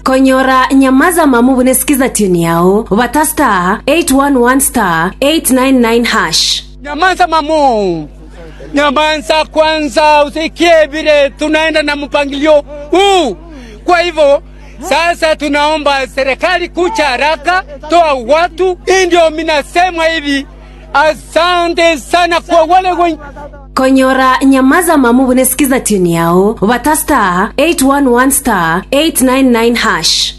konyora nyamaza mamu bunesikiza tuni yao vata star 811 star 899 hash Nyamaza mamu, nyamaza kwanza, usikie vile tunaenda na mpangilio huu. Kwa hivyo sasa tunaomba serikali kucha haraka, toa watu. Hii ndio minasema hivi. Asante sana kwa wale wenye konyora nyamaza mamu bunesikiza tuni yao vata star 811 star 899 hash